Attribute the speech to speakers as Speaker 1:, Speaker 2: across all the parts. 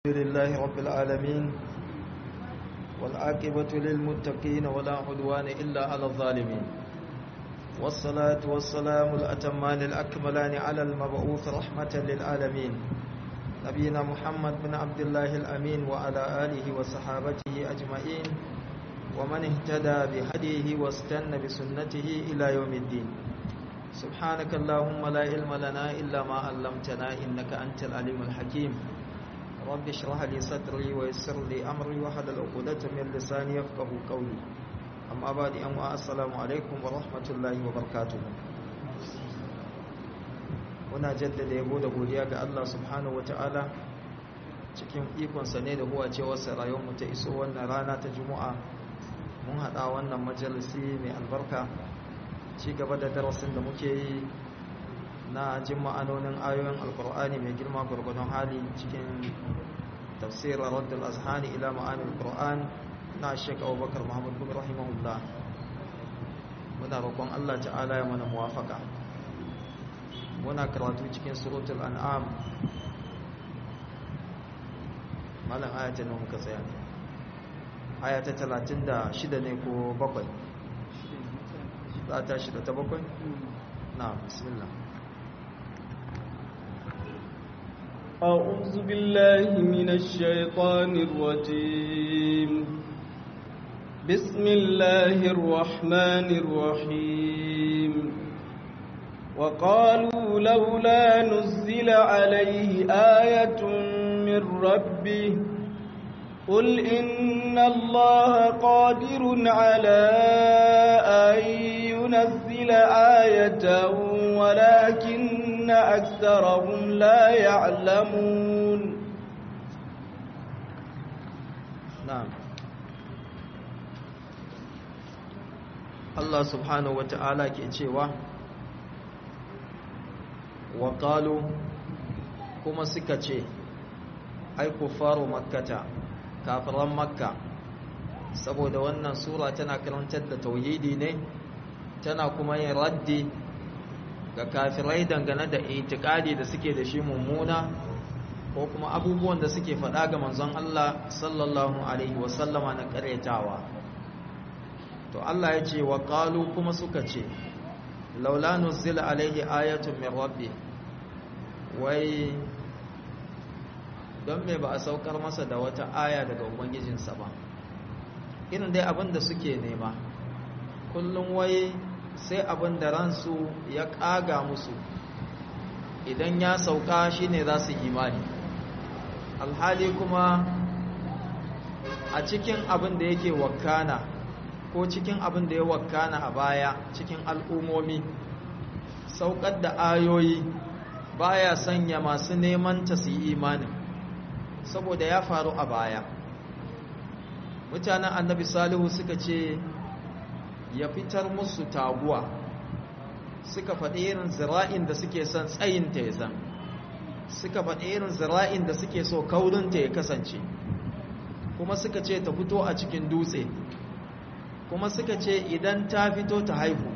Speaker 1: لله رب العالمين والعاقبة للمتقين ولا عدوان إلا على الظالمين والصلاة والسلام الأتمان الأكملان على المبعوث رحمة للعالمين نبينا محمد بن عبد الله الأمين وعلى آله وصحابته أجمعين ومن اهتدى بهديه واستنى بسنته إلى يوم الدين سبحانك اللهم لا علم لنا إلا ما علمتنا إنك أنت العليم الحكيم رب اشرح لي صدري ويسر لي أمري وحلل عقدة من لساني يفقه قولي أما بعد أما السلام عليكم ورحمة الله وبركاته muna jaddada yabo da godiya ga Allah subhanahu ta'ala cikin ikonsa ne da huwa cewarsa rayuwarmu ta iso wannan rana ta juma'a mun haɗa wannan majalisi mai albarka ci gaba da darasin da muke yi na jin ma'anonin ayoyin alkur'ani mai girma gwargwadon hali cikin tafsirar raddul azhani ila ma'anin alkur'an na shek abubakar muhammad bin rahimahullah muna roƙon allah ta'ala ya mana muwafaka muna karatu cikin suratul an'am malam ayata ne muka tsaya ne ayata talatin da shida ne ko bakwai za ta shida ta bakwai na bismillah
Speaker 2: أعوذ بالله من الشيطان الرجيم بسم الله الرحمن الرحيم وقالوا لولا نزل عليه آية من ربه قل إن الله قادر على أن ينزل آية ولكن أكثرهم لا يعلمون
Speaker 1: نعم الله سبحانه وتعالى كيتشيوا وقالوا كما سكتشي أي كفار مكة kafiran makka saboda wannan sura tana karantar da tauhidi ne tana kuma yin raddi ga kafirai dangane da itikadi da suke da shi mummuna ko kuma abubuwan da suke faɗa ga manzon Allah sallallahu alaihi wasallama na karyatawa to Allah ya ce wa qalu kuma suka ce laula nuzila alaihi ayatun min rabbi wai don me ba a saukar masa da wata aya daga ubangijinsa ba irin dai abin da suke nema kullum wai sai abin da ransu ya ƙaga musu idan ya sauka shine za su imani alhali kuma a cikin abin da yake wakana ko cikin abin da ya wakana a baya cikin al'umomi saukar da ayoyi baya sanya masu neman ta su yi imanin saboda ya faru a baya mutanen annabi salihu suka ce ya fitar musu taguwa suka faɗi irin zira'in da suke son tsayinta ya zan suka faɗi irin zira'in da suke so kaurinta ya kasance kuma suka ce ta fito a cikin dutse kuma suka ce idan ta fito ta haihu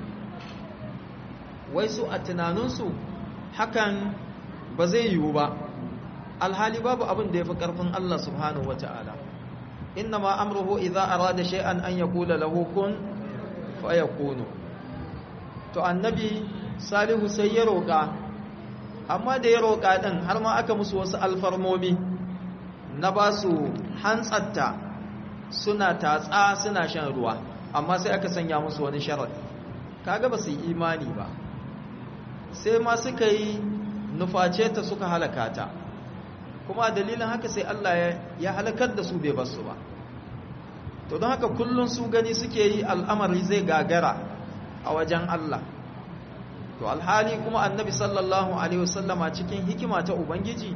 Speaker 1: wai su a tunaninsu hakan ba zai yiwu ba alhali babu abin da ya fi ƙarfin Allah subhanahu wa ta'ala inna ma amruhu idza arada shay'an an yaqula lahu kun fayakunu to annabi salihu sai ya roƙa amma da ya roƙa din har ma aka musu wasu alfarmomi na ba su hantsatta suna tatsa suna shan ruwa amma sai aka sanya musu wani sharadi kaga ba su yi imani ba sai ma suka yi nuface ta suka halaka ta kuma dalilin haka sai Allah ya halakar da su bai basu ba to don haka kullun su gani suke yi al'amari zai gagara a wajen Allah to alhali kuma annabi sallallahu alaihi wasallama cikin hikima ta ubangiji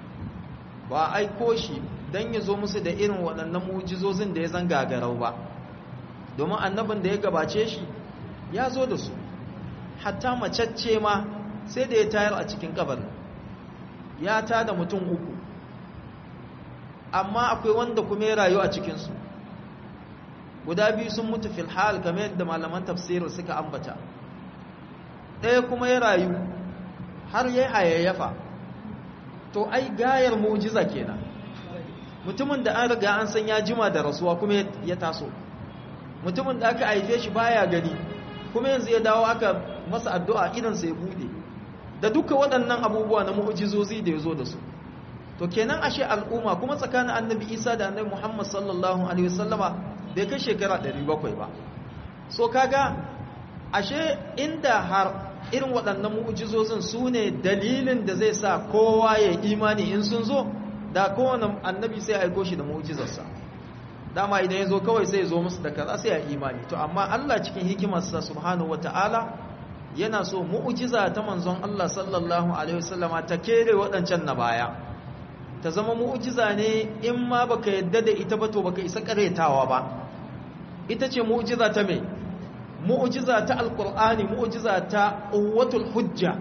Speaker 1: ba aiko shi don ya zo musu da irin waɗannan mujizozin da ya zan gagarau ba domin annabin da ya gabace shi ya zo da su hatta macacce ma sai da ya tayar a cikin kabarin ya tada mutum uku amma akwai wanda kuma ya rayu a cikinsu guda biyu sun mutu fil hal kamar yadda malaman tafsirin suka ambata ɗaya kuma ya rayu har ya hayayyafa to ai gayar mujiza kenan mutumin da an riga an san ya jima da rasuwa kuma ya taso mutumin da aka haife shi baya gani kuma yanzu ya dawo aka masa addu'a idansa ya bude da duka waɗannan abubuwa na mu'ujizozi da ya zo da su to kenan ashe al'umma kuma tsakanin annabi isa da annabi muhammad sallallahu alaihi wasallama bai kai shekara 700 ba so kaga ashe inda har irin waɗannan mu'ujizozin su ne dalilin da zai sa kowa ya imani in sun zo da kowane annabi sai aiko shi da mu'ujizarsa dama idan ya zo kawai sai ya zo musu da kaza sai ya imani to amma Allah cikin hikimarsa subhanahu wata'ala yana so mu'ujiza ta manzon Allah sallallahu alaihi wasallama ta kere waɗancan na baya ta zama mu'ujiza ne in ma baka yadda da ita ba to baka isa karetawa ba ita ce mu'ujiza ta me mu'ujiza ta alqur'ani mu'ujiza ta quwwatul hujja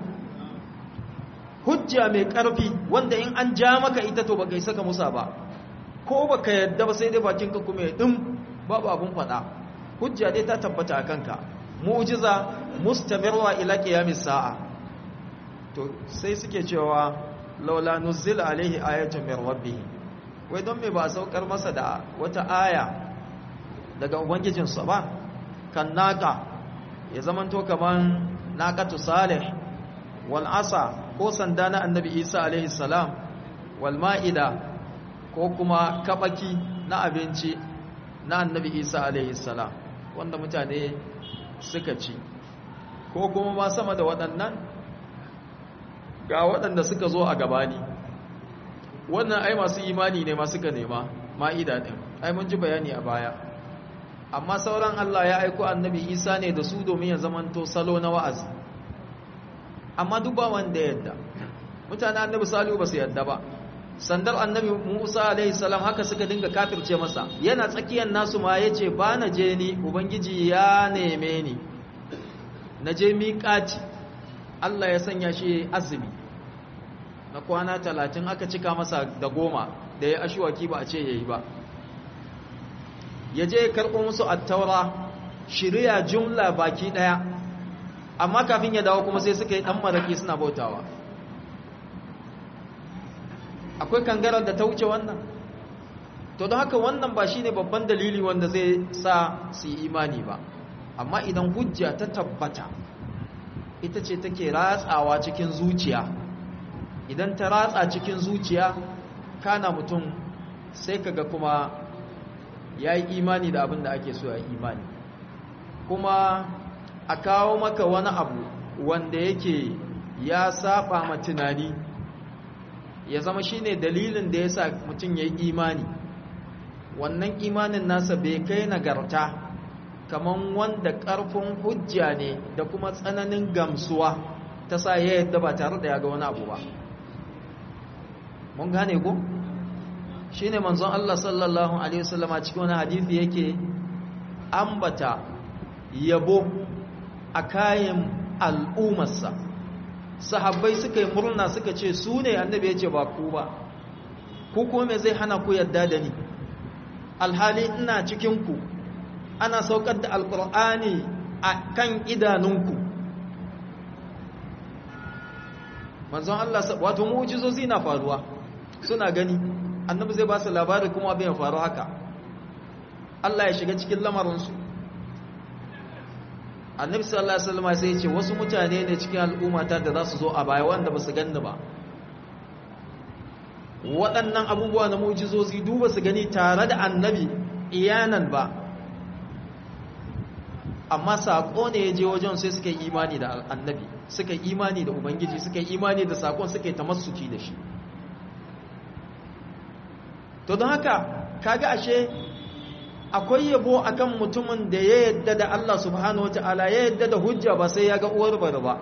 Speaker 1: hujja mai karfi wanda in an ja maka ita to baka isa ka musa ba ko baka yadda ba sai dai bakin ka kuma ya dim babu abun fada hujja dai ta tabbata akan ka mu'jiza mustamirra ila qiyamis sa'a to sai suke cewa laula nuzila alaihi ayatun min rabbih wai don me ba saukar masa da wata aya daga ubangijinsa ba kan naka ya zamanto kaman naqatu salih wal asa ko sanda na annabi isa alaihi salam wal ma'ida ko kuma kabaki na abinci na annabi isa alaihi salam wanda mutane suka ci ko kuma ma sama da waɗannan ga waɗanda suka zo a gabani wannan ai masu imani ne masu ka nema ma'ida ɗin ai mun ji bayani a baya amma sauran Allah ya aiko annabi isa ne da su domin ya zamanto salo na wa'azi amma duk ba wanda yadda mutane annabi salihu ba su yadda ba sandar annabi musa alaihi salam haka suka dinga kafirce masa yana tsakiyar nasu ma ya ce ba na je ni ubangiji ya neme ni na je miƙaci allah ya sanya shi azumi na kwana talatin aka cika masa da goma da ya ashiwaki ba a ce ya yi ba ya je ya karɓo musu attaura shirya jumla baki ɗaya amma kafin ya dawo kuma sai suka yi ɗan maraƙi suna bautawa akwai kangarar da ta wuce wannan to don haka wannan ba shine babban dalili wanda zai sa su yi imani ba amma idan hujja ta tabbata ita ce take ratsawa cikin zuciya idan ta ratsa cikin zuciya kana mutum sai kaga kuma ya yi imani da abin da ake so ya yi imani kuma a kawo maka wani abu wanda yake ya saba ma tunani ya zama shine dalilin da ya sa mutum ya yi imani wannan imanin nasa bai kai nagarta kamar wanda ƙarfin hujja ne da kuma tsananin gamsuwa ta sa ya yadda ba tare da ya ga wani abu ba mun gane ku shi ne manzon Allah sallallahu Alaihi wasallama cikin wani hadithi yake ambata yabo a kayan al'ummarsa sahabbai suka yi murna suka ce su ne annabi ya ce ba ku ba ku kuma me zai hana ku yadda da ni alhali ina cikinku ana saukar da alkur'ani a kan idanunku manzon Allah wato mu'jizozi na faruwa suna gani annabi zai ba su labari kuma abin ya faru haka Allah ya shiga cikin lamarinsu annabi sallallahu alaihi wasallam sai ya ce wasu mutane ne cikin al'ummata da za su zo a baya wanda ba su ganni ba waɗannan abubuwa na mu'jizozi duba su gani tare da annabi iyanan ba amma saƙo ne ya je wajen sai suka yi imani da annabi suka yi imani da ubangiji suka yi imani da saƙon suka yi tamassuki da shi to don haka kaga ashe akwai yabo akan mutumin da ya yadda da Allah subhanahu wataala ya yadda da hujja ba sai ya ga uwar bari ba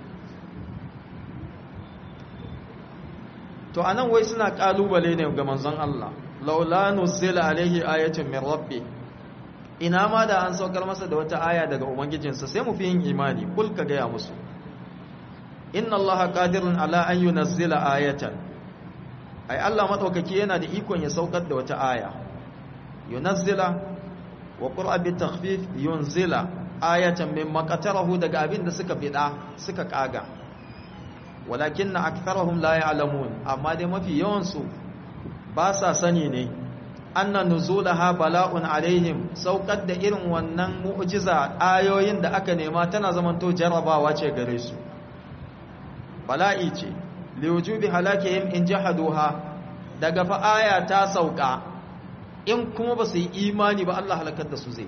Speaker 1: to anan wai suna kalubale ne ga manzon Allah laula nuzila alaihi ayatun min rabbi ina ma da an saukar masa da wata aya daga ubangijinsa sai mu fi yin imani kul ka gaya musu inna allaha qadirun ala an yunazzila ayatan ai Allah madaukaki yana da ikon ya saukar da wata aya yunazzila wa qur'a bi takhfif yunzila ayatan mimma qatarahu daga abin da suka bida suka kaga walakin aktharuhum la ya'lamun amma dai mafi yawan su ba sa sani ne anna nuzulaha bala'un alaihim saukar da irin wannan mu'jiza ayoyin da aka nema tana zamanto jarabawa ce gare su bala'i ce liwujubi halakihim in jahaduha daga fa aya ta sauka in kuma ba su yi imani ba Allah halakar da su zai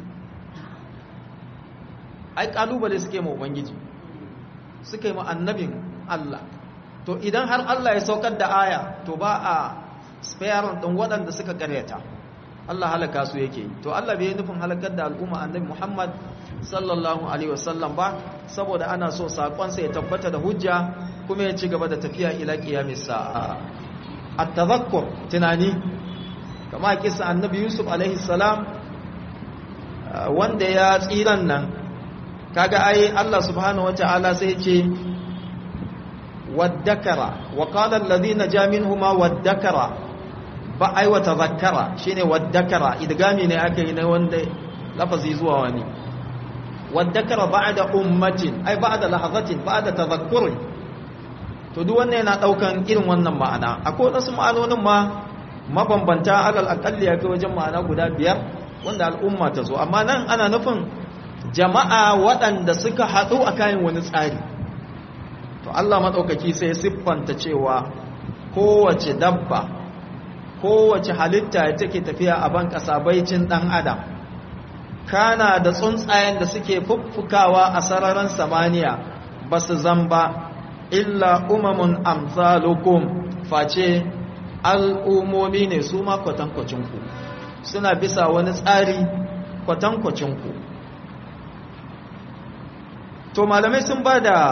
Speaker 1: ai kalubale suke ma ubangiji suka yi ma annabin Allah to idan har Allah ya saukar da aya to ba a spare din waɗanda suka karyata Allah halaka su yake to Allah bai nufin halakar da al'umma annabi Muhammad sallallahu alaihi wasallam ba saboda ana so sakonsa ya tabbata da hujja kuma ya ci gaba da tafiya ila qiyamis sa'a at-tadhakkur tunani kama kisa annabi Yusuf alaihi salam wanda ya tsiran nan kaga ai Allah subhanahu wataala sai ce waddakara wa qala alladhina ja minhuma waddakara ba ai wa tadhakkara shine waddakara idgami ne aka yi na wanda lafazi zuwa wani waddakara ba'da ummatin ai ba'da lahazatin ba'da tadhakkurin to duk wannan yana daukan irin wannan ma'ana akwai wasu ma'anonin ma mabambanta alal aqalli ya kai wajen ma'ana guda biyar wanda al'umma ta zo amma nan ana nufin jama'a waɗanda suka haɗu a kayan wani tsari to Allah maɗaukaki sai siffanta cewa kowace dabba kowace halitta ya take tafiya a ban ƙasa baicin ɗan adam kana da tsuntsayen da suke fuffukawa a sararin samaniya ba su zamba illa umamun amsalukum face al'umomi ne su ma kwatankwacinku suna bisa wani tsari kwatankwacinku to malamai sun ba da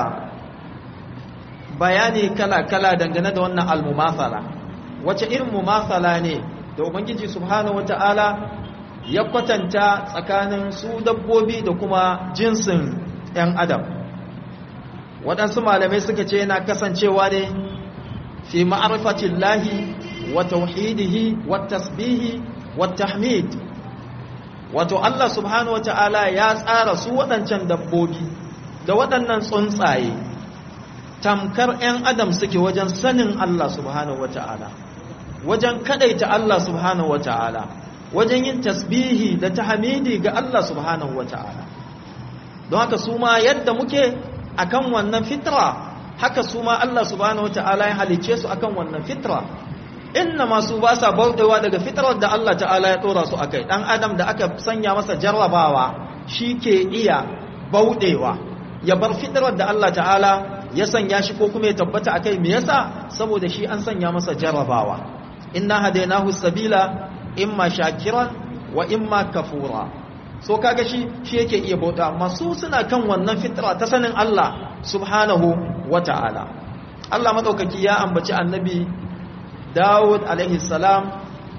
Speaker 1: bayani kala-kala dangane da wannan almumathala wace irin mumathala ne da ubangiji subhanahu wata'ala ya kwatanta tsakanin su dabbobi da kuma jinsin 'yan adam waɗansu malamai suka ce yana kasancewa ne fi ma'arifatin lahi wa tauhidihi wa tasbihi wa tahmid wato Allah subhanahu wata'ala ya tsara su waɗancan dabbobi da waɗannan tsuntsaye tamkar 'yan adam suke wajen sanin Allah subhanahu wata'ala wajen kadaita Allah subhanahu wata'ala wajen yin tasbihi da tahmidi ga Allah subhanahu wata'ala don haka su ma yadda muke akan wannan fitra haka su ma Allah subhanahu wata'ala ya halice su akan wannan fitra inna masu ba sa bauɗewa daga fitrar da Allah ta'ala ya ɗora su akai ɗan adam da aka sanya masa jarrabawa shi ke iya bauɗewa ya bar fitrar da Allah ta'ala ya sanya shi ko kuma ya tabbata akai me yasa saboda shi an sanya masa jarrabawa inna hadainahu sabila imma shakiran wa imma kafura so kaga shi shi yake iya bauta amma su suna kan wannan fitra ta sanin Allah subhanahu wata'ala Allah madaukaki ya ambaci annabi Dawud alaihi salam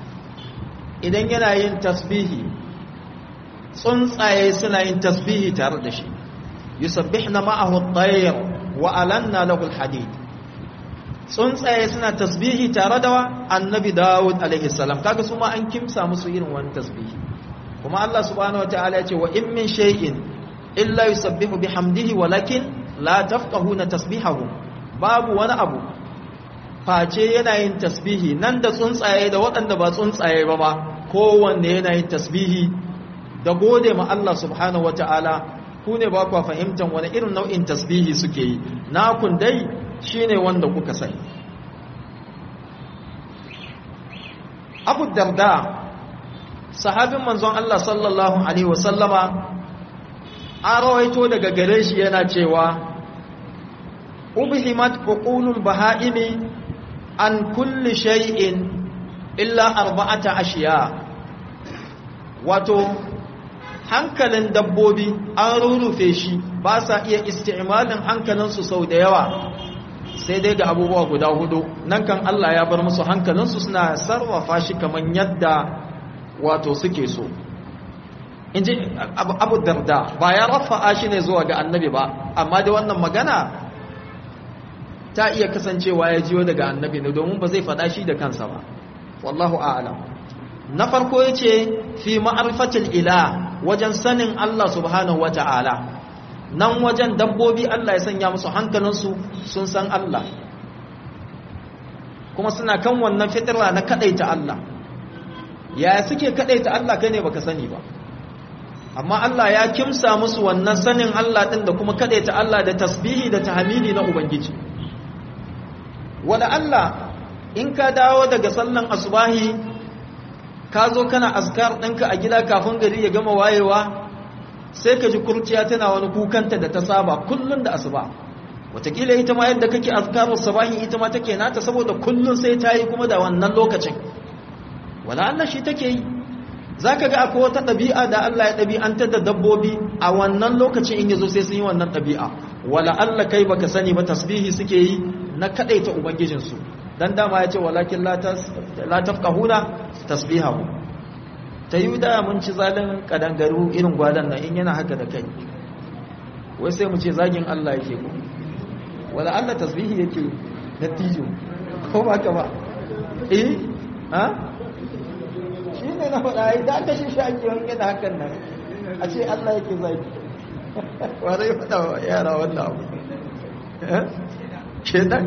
Speaker 1: idan yana yin tasbihi tsuntsaye suna yin tasbihi tare da shi yusabbihna ma'ahu at-tayr wa alanna lahu al-hadid tsuntsaye suna tasbihi tare da annabi Dawud alaihi salam kaga su ma an kimsa musu irin wani tasbihi kuma Allah subhanahu wataala ya ce wa in min shay'in illa yusabbihu bihamdihi walakin la tafqahuna tasbihahu babu wani abu face yana yin tasbihi nan da tsuntsaye da waɗanda ba tsuntsaye ba ba kowanne yana yin tasbihi da gode ma Allah subhanahu wataala ku ne ba kwa fahimtar wani irin nau'in tasbihi suke yi nakun dai shine wanda kuka sani Abu Darda sahabin manzon Allah sallallahu alaihi wasallama an rawaito daga gare shi yana cewa ubhimat uqulul bahaimi an kulli shay'in illa arba'ata ashiya wato hankalin dabbobi an rurrufe shi ba sa iya isti'malin hankalinsu sau da yawa sai dai ga abubuwa guda hudu nan kan Allah ya bar musu hankalinsu suna sarrafa shi kamar yadda wato suke so in ji abu darda ba ya rafa'a shi ne zuwa ga annabi ba amma da wannan magana ta iya kasancewa ya jiyo daga annabi ne domin ba zai faɗa shi da kansa ba wallahu a'lam na farko ya ce fi ma'arfatil ila wajen sanin Allah subhanahu wata'ala nan wajen dabbobi Allah ya sanya musu hankalinsu sun san Allah kuma suna kan wannan fitira na kadaita Allah ya suke kadaita Allah kai ne baka sani ba amma Allah ya kimsa musu wannan sanin Allah din da kuma kadaita Allah da tasbihi da tahmidi na ubangiji wala Allah in ka dawo daga sallan asubahi ka zo kana azkar ɗinka a gida kafin gari ya gama wayewa sai ka ji kurciya tana wani kukanta da ta saba kullun da asuba watakila ita ma yadda kake azkarar sabahi ita ma take nata saboda kullun sai ta yi kuma da wannan lokacin wala Allah shi take yi zaka ga akwai wata ɗabi'a da Allah ya ɗabi'antar da dabbobi a wannan lokacin in yazo sai sun yi wannan ɗabi'a wala Allah kai baka sani ba tasbihi suke yi na kadaita ubangijinsu dan dama ya ce walakin la tafqahuna tasbihahu ta yi da mun ci zalin kadangaru irin gwadan nan in yana haka da kai wai sai mu ce zagin Allah yake ku wala Allah tasbihi yake nattijo ko ba ka ba eh ha shi ne na faɗa ai da aka shi shaki wani yana hakan nan a ce Allah yake zagi wa zai faɗa wa yara wannan abu shedan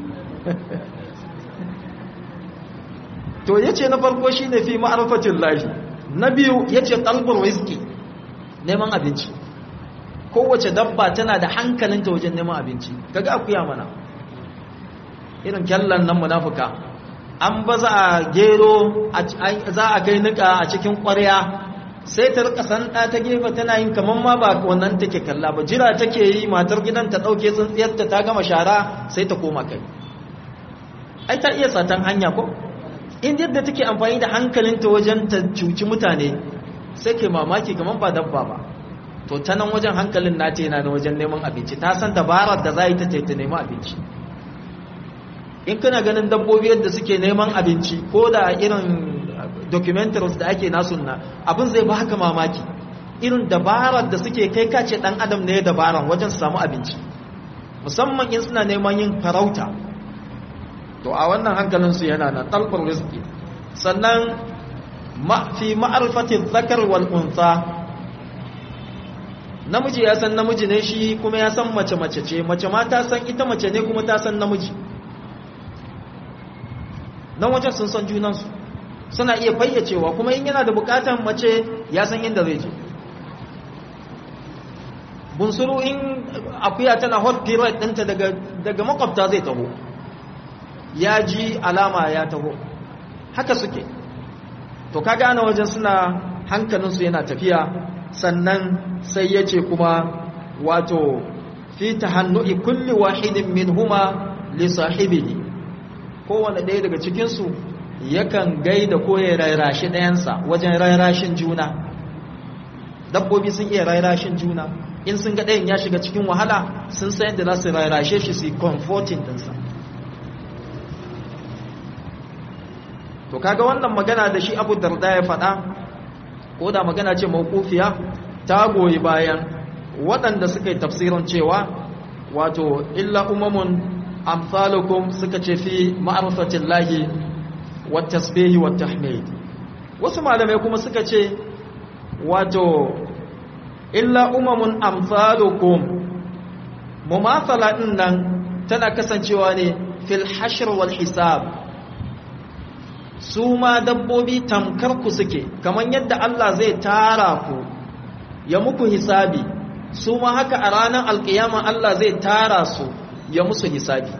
Speaker 1: to yace na farko shine fi ma'rifatin lahi na biyu yace talbul rizqi neman abinci kowace dabba tana da hankalinta wajen neman abinci kaga akuya mana irin kyallan nan munafuka an ba za a gero za a kai nika a cikin ƙwarya sai ta rika sanda ta gefe tana yin kaman ma ba wannan take kalla ba jira take yi matar gidan ta dauke tsintsiyarta ta gama shara sai ta koma kai ai ta iya satan hanya ko in yadda take amfani da hankalinta wajen ta cuci mutane sai ke mamaki kaman ba dabba ba to ta nan wajen hankalin nata yana da wajen neman abinci ta san dabarar da za yi ta ta nemi abinci in kana ganin dabbobi yadda suke neman abinci ko da irin documentaries da ake nasu na abin zai ba haka mamaki irin dabarar da suke kai kace dan adam ne dabaran wajen samu abinci musamman in suna neman yin farauta to a wannan hankalinsu yana na talbar rizki sannan fi ma'arfatin zakar wal unsa namiji ya san namiji ne shi kuma ya san mace mace ce mace ma ta san ita mace ne kuma ta san namiji nan wajen sun san junansu suna iya fayyacewa kuma in yana da bukatan mace ya san inda zai je bunsuru in akuya tana hot period ɗinta daga, daga makwabta zai taho ya ji alama ya taho haka suke to ka gane wajen suna hankalinsu yana tafiya sannan sai ya ce kuma wato fi tahannu'i kulli wahidin min huma li sahibihi kowane ɗaya daga cikinsu yakan gaida ko ya rairashi ɗayansa wajen rairashin juna dabbobi sun iya rairashin juna in sun ga ɗayan ya shiga cikin wahala sun san yadda za su rairashe shi su yi comforting ɗinsa to kaga wannan magana da shi abu darda ya faɗa ko da magana ce mawkufiya ta goyi bayan waɗanda suka yi tafsirin cewa wato illa umamun amsalukum suka ce fi ma'arifatin lahi wa tasbihi wa tahmid wasu malamai kuma suka ce wato illa umamun amsalukum mumathala din nan tana kasancewa ne fil hashr wal hisab su ma dabbobi tamkar ku suke kamar yadda Allah zai tara ku ya muku hisabi su ma haka a ranar alkiyama Allah zai tara su ya musu hisabi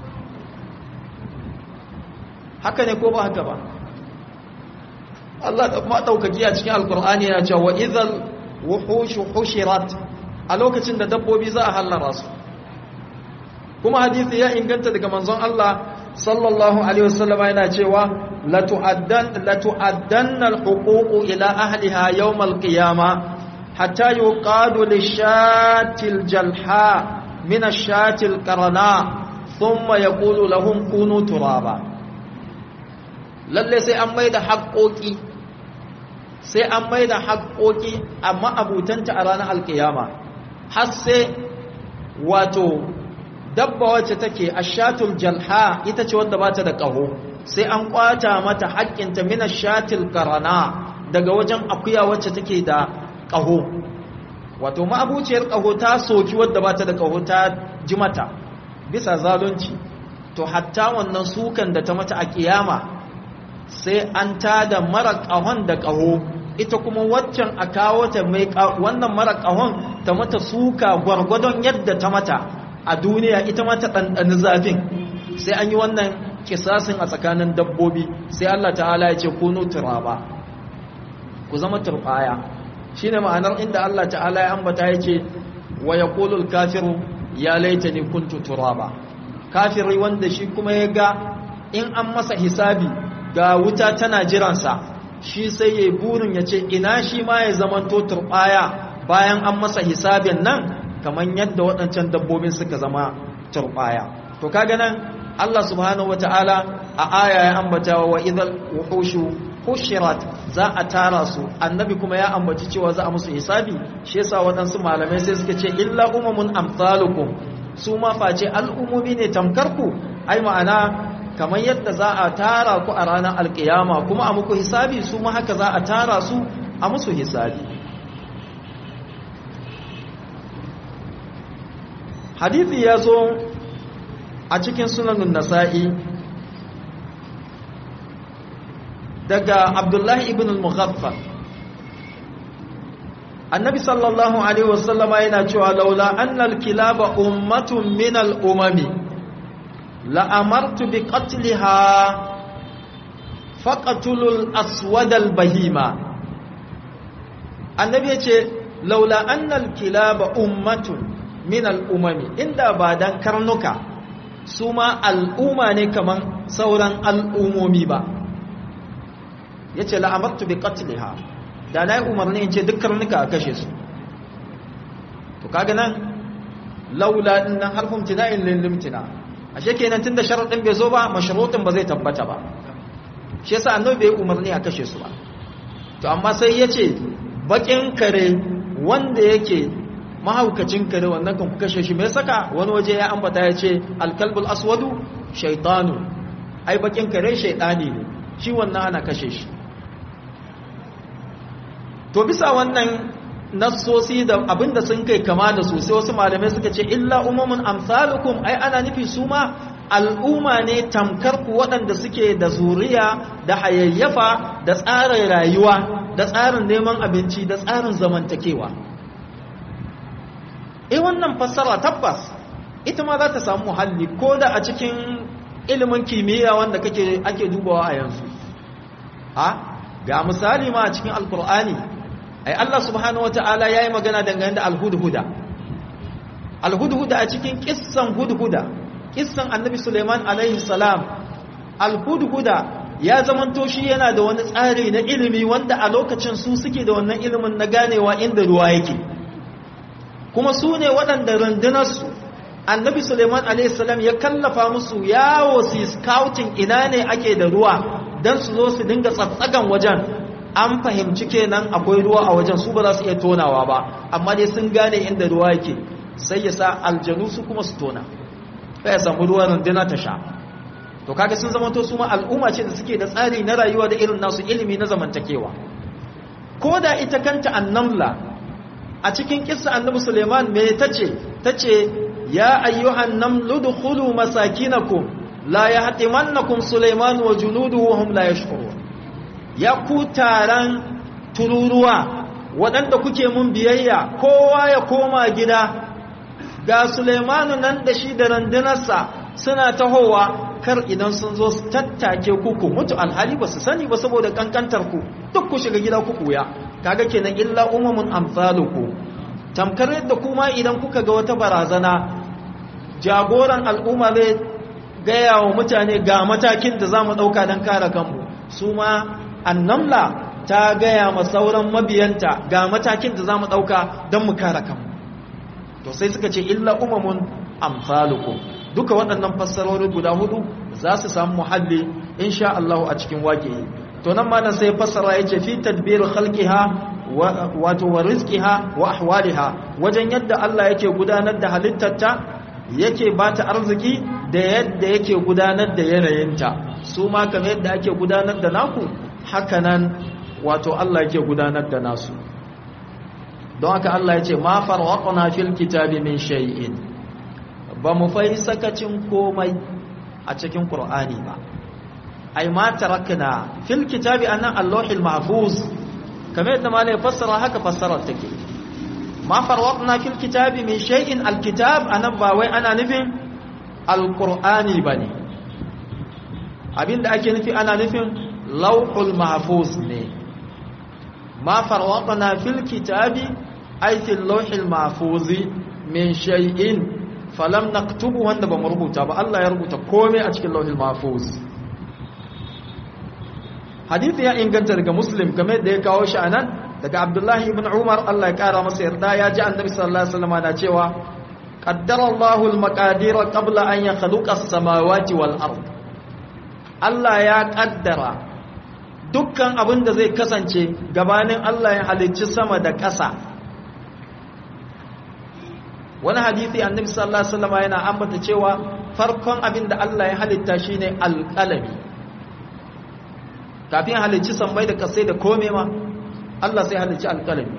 Speaker 1: haka ne ko ba haka ba Allah da kuma daukaki a cikin alkur'ani yana cewa idhal wuhushu hushirat a lokacin da dabbobi za a hallara su kuma hadisi ya inganta daga manzon Allah sallallahu alaihi wasallam yana cewa la tu'addan la tu'addanna al-huququ ila ahliha yawm al-qiyamah hatta yuqadu lish-shatil jalha min ash-shatil qarana thumma yaqulu lahum kunu turaba lalle sai an maida haƙoƙi sai an maida haƙoƙi amma abutanta a ranar alkiyama har sai wato dabba wacce take ashatul jalha ita ce wanda bata da ƙaho sai an kwata mata haƙƙinta min ashatil qarana daga wajen akuya wacce take da ƙaho wato ma'abuciyar ƙaho ta soki wadda bata da ƙaho ta ji mata bisa zalunci to hatta wannan sukan da ta mata a kiyama sai an tada mara ƙahon da ƙaho ita kuma waccan a kawo ta mai wannan mara ƙahon ta mata suka gwargwadon yadda ta mata a duniya ita mata ɗanɗani zafin sai an yi wannan kisasin a tsakanin dabbobi sai Allah ta'ala ya ce kunu turaba ku zama turbaya shine ma'anar inda Allah ta'ala ya ambata yake wa yaqulul kafiru ya laitani kuntu turaba kafiri wanda shi kuma ya ga in an masa hisabi ga wuta tana jiransa shi sai ya burin ya ce ina shi ma ya zamanto turbaya bayan an masa hisabin nan kamar yadda waɗancan dabbobin suka zama turbaya to kaga nan Allah subhanahu wata'ala a aya ya ambata wa idhal wuhushu hushirat za a tara su annabi kuma ya ambaci cewa za a musu hisabi shi yasa waɗansu malamai sai suka ce illa umamun amsalukum su ma face al'umumi ne tamkarku ai ma'ana kamar yadda za a tara ku a ranar alkiyama kuma a muku hisabi su ma haka za a tara su a musu hisabi hadithi ya zo a cikin sunanin nasa'i daga abdullahi ibn al-mughaffar annabi sallallahu alaihi wasallama yana cewa laula annal kilaba ummatun min al-umami la'amartu bi qatliha faqatulul aswad al-bahima annabi yace laula annal kilaba ummatun min al-umami inda ba dan karnuka su ma al'umma ne kaman sauran al'umomi ba yace la'amartu bi qatliha da na yi umarni in ce duk karnuka a kashe su to kaga nan laula din nan harfin tina'in lilimtina ashe kenan tunda sharadin bai zo ba mashrutin ba zai tabbata ba shi yasa annabi bai umarni a kashe su ba to amma sai yace bakin kare wanda yake mahaukacin kare wannan kan ku kashe shi mai saka wani waje ya ambata ya ce alkalbul aswadu shaytanu ai bakin kare shaytani ne shi wannan ana kashe shi to bisa wannan nassosi da abinda sun kai kama da su sai wasu malamai suka ce illa umumun amsalukum ai ana nufi su ma al'umma ne tamkar ku waɗanda suke da zuriya da hayayyafa da tsarin rayuwa da tsarin neman abinci da tsarin zamantakewa eh wannan fassara tabbas ita ma za ta samu muhalli ko da a cikin ilimin kimiyya wanda kake ake dubawa a yanzu a ga misali ma a cikin alkur'ani ai Allah subhanahu wataala yayi magana dangane da alhudhuda alhudhuda a cikin kissan hudhuda kissan annabi Suleiman alaihi salam alhudhuda ya zamanto shi yana da wani tsari na ilimi wanda a lokacin su suke da wannan ilimin na ganewa inda ruwa yake kuma su ne waɗanda rundunarsu annabi suleiman a.s. ya kallafa musu yawo su scouting ina ne ake da ruwa don su zo su dinga tsatsagan wajen an fahimci kenan akwai ruwa a wajen su ba za su iya tonawa ba amma dai sun gane inda ruwa yake sai ya sa aljanu su kuma su tona sai ya samu ruwan runduna ta sha to kaga sun zama to su ma al'umma ce da suke da tsari na rayuwa da irin nasu ilimi na zamantakewa ko da ita kanta annamla a cikin kissa annabi Suleiman me tace tace ya ayyuhan namlu dukhulu masakinakum la yahtimannakum Suleiman wa junuduhu hum la yashkurun ya ku taran tururuwa waɗanda kuke mun biyayya kowa ya koma gida ga Suleimanu nan da shi da randunarsa suna tahowa kar idan sun zo su tattake ku ku mutu alhali ba su sani ba saboda kankantar ku duk ku shiga gida ku kuya kaga kenan illa umamun amsaluku tamkar yadda kuma idan kuka ga wata barazana jagoran al'umma zai gaya wa mutane ga matakin da zamu dauka don kare kanmu su ma annamla ta gaya ma sauran mabiyanta ga matakin da zamu dauka don mu kare kanmu to sai suka ce illa umamun amsalukum duka waɗannan fassarori guda hudu za su samu muhalli insha Allah a cikin waƙe to nan ma nan sai fassara yace fi tadbir khalqiha wato wa rizqiha wa ahwaliha wajen yadda Allah yake gudanar da halittarta yake bata arziki da yadda yake gudanar da yanayinta su ma kamar yadda ake gudanar da naku hakanan wato Allah yake gudanar da nasu don haka Allah yace ma farwaqna fil kitabi min shay'in ba mu fai sakacin komai a cikin qur'ani ba ai ma tarakna fil kitabi annan allahil mahfuz kamar yadda malai fassara haka fassarar take ma farwatna fil kitabi min shay'in alkitab anan ba wai ana nufin alqur'ani bane abinda ake nufi ana nufin lawhul mahfuz ne ma farwatna fil kitabi ay fil lawhil mahfuz min shay'in falam naktubu wanda ba mu rubuta ba Allah ya rubuta komai a cikin lawhil mahfuz hadisi ya inganta daga muslim game da ya kawo shi anan daga abdullahi ibn umar Allah ya kara masa yarda ya ji annabi sallallahu alaihi wasallam na cewa qaddara Allahu al-maqadir qabla an yakhluqa as-samawati wal ard Allah ya kaddara dukkan abin da zai kasance gabanin Allah ya halicci sama da ƙasa wani hadisi annabi sallallahu alaihi wasallam yana ambata cewa farkon abin da Allah ya halitta shine alqalami kafin halicci sammai da kasai da kome ma Allah sai halicci alqalami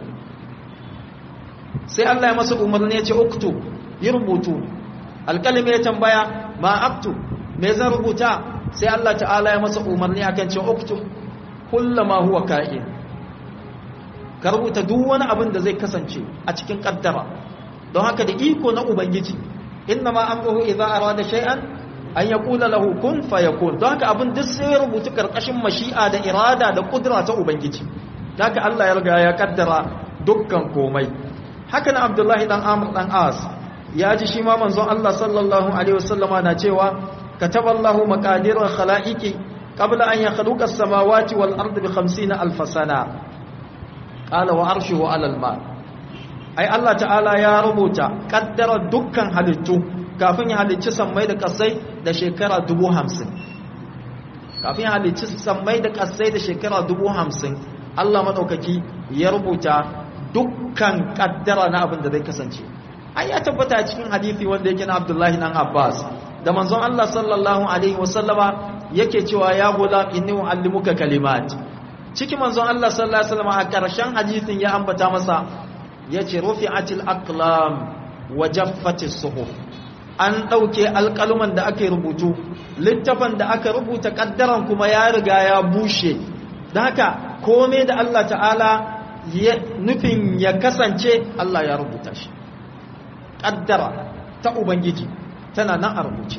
Speaker 1: sai Allah ya masa umarni ya ce uktu yi rubutu alqalami ya tambaya ma aktu me zan rubuta sai Allah ta'ala ya masa umarni akan ce uktu kullama huwa ka'in ka rubuta duk wani abin da zai kasance a cikin kaddara don haka da iko na ubangiji inna ma amruhu idza arada shay'an an yaqula lahu kun fayakun don haka abin duk sai ya rubuta karkashin mashi'a da irada da kudura ta ubangiji haka Allah ya riga ya kaddara dukkan komai haka na Abdullahi dan Amr dan As ya ji shi ma manzon Allah sallallahu alaihi wasallama na cewa kataballahu maqadir al-khalaiqi qabla an yakhluqa as-samawati wal ardi bi 50 alf sana qala wa arshuhu ala al-ma ai Allah ta'ala ya rubuta kaddara dukkan halittu kafin ya halicci sammai da kasai da shekara dubu hamsin kafin ya halicci sammai da kasai da shekara dubu hamsin Allah maɗaukaki ya rubuta dukkan kaddara na abin da zai kasance ai ya tabbata cikin hadithi wanda yake na Abdullahi dan Abbas da manzon Allah sallallahu alaihi wasallama yake cewa ya gulam inni uallimuka kalimat cikin manzon Allah sallallahu alaihi wasallama a karshen hadithin ya ambata masa yace rufi'atil aqlam wa jaffatis suhuf an ɗauke alƙaluman da aka rubutu littafan da aka rubuta ƙaddaran kuma ya riga ya bushe da haka kome da Allah ta'ala nufin ya kasance Allah ya rubuta shi ƙaddara ta Ubangiji tana nan a rubuce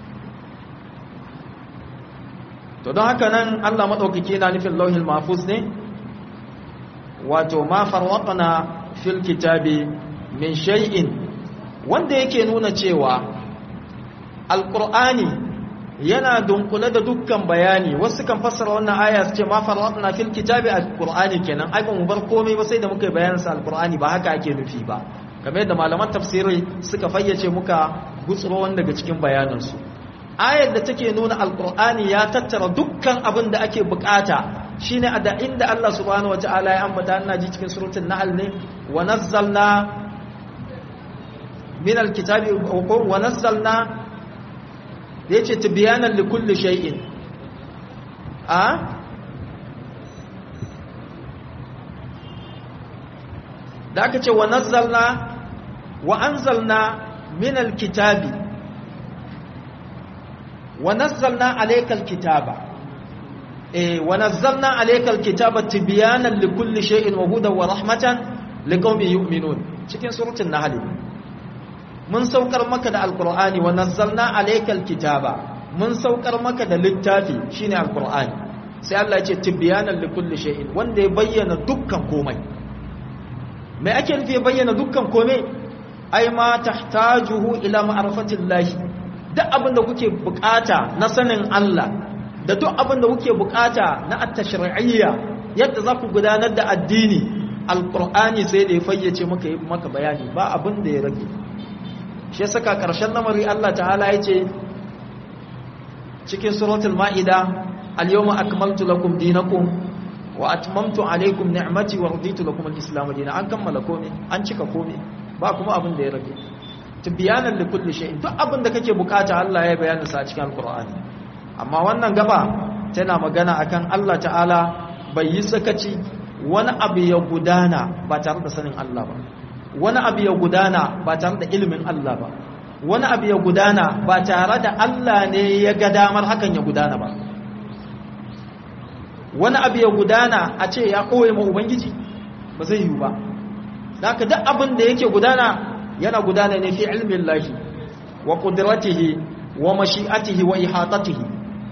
Speaker 1: to don haka nan Allah maɗaukaki na nufin lauhin mafus ne wato ma farwaƙana fil kitabi min shay'in wanda yake nuna cewa alkur'ani yana dunkule da dukkan bayani wasu kan fassara wannan aya su ce ma faratna fil kitabi alkur'ani kenan ai ba mu bar komai ba sai da muka bayanin sa alkur'ani ba haka ake nufi ba kamar yadda malaman tafsiri suka fayyace muka gutsuro wanda daga cikin bayanin su ayar da take nuna alkur'ani ya tattara dukkan abin da ake bukata shine a da inda Allah subhanahu wataala ya ambata ina ji cikin suratul nahl ne wa nazzalna من الكتاب ونزلنا yace tibyanan likulli shay'in a da aka ce wa nazzalna wa anzalna min alkitabi wa nazzalna alayka alkitaba eh wa nazzalna alayka alkitaba tibyanan likulli shay'in wa hudan wa rahmatan liqaumin yu'minun cikin suratul nahl mun saukar maka da alkur'ani wa nazzalna alaykal kitaba mun saukar maka da littafi shine alkur'ani sai Allah ya ce tibyanan likulli shay'in wanda ya bayyana dukkan komai me ake nufi ya bayyana dukkan komai ai ma tahtajuhu ila ma'rifatillahi duk abin da kuke bukata na sanin Allah da duk abin da kuke bukata na at-tashri'iyya yadda za ku gudanar da addini alkur'ani sai da ya fayyace maka maka bayani ba abin da ya rage shi saka ƙarshen lamari Allah ta'ala ya ce cikin suratul ma'ida al-yawma akmaltu lakum dinakum wa atmamtu alaykum ni'mati wa raditu lakum al-islam dinan an kammala komai an cika komai ba kuma abin da ya rage tibyanan li kulli shay'in duk abin da kake bukata Allah ya bayyana sa cikin alqur'ani amma wannan gaba tana magana akan Allah ta'ala bai yi sakaci wani abu ya gudana ba tare da sanin Allah ba wani abu ya gudana ba tare da ilimin Allah ba wani abu ya gudana ba tare da Allah ne ya ga damar hakan ya gudana ba wani abu ya gudana a ce ya koye ma ubangiji ba zai yiwu ba haka duk abin da yake gudana yana gudana ne fi ilmin lahi wa qudratihi wa mashi'atihi wa ihatatihi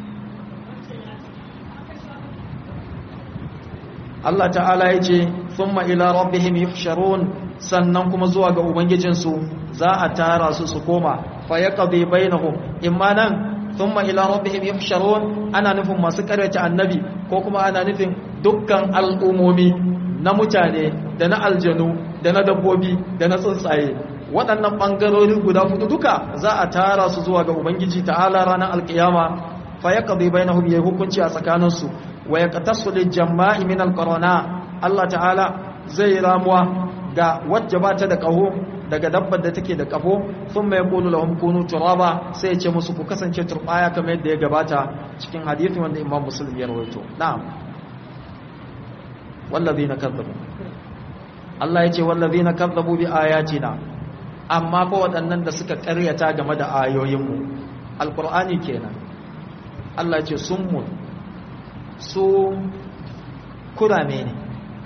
Speaker 1: Allah ta'ala ya ce thumma ila rabbihim yuhsharun sannan kuma zuwa ga ubangijinsu za a tara su su koma fa yaqdi bainahum imma nan thumma ila rabbihim yuhsharun ana nufin masu karyata annabi ko kuma ana nufin dukkan al'umomi na mutane da na aljanu da na dabbobi da na tsuntsaye waɗannan ɓangarori guda hudu duka za a tara su zuwa ga ubangiji ta'ala ranar alkiyama fa yaqdi bainahum yayi hukunci a tsakaninsu wa yaqtasu lil jama'i min alqarana Allah ta'ala zai ramuwa ga wacce ba ta da kaho daga dabbar da take da kafo thumma yaqulu lahum kunu turaba sai ya ce musu ku kasance turbaya kamar yadda ya gabata cikin hadisi wanda Imam Muslim ya rawaito na'am wallazina kazzabu Allah ya ce wallazina kazzabu bi ayatina amma fa waɗannan da suka ƙaryata game da ayoyinmu alqur'ani kenan Allah ya ce summun su kurame ne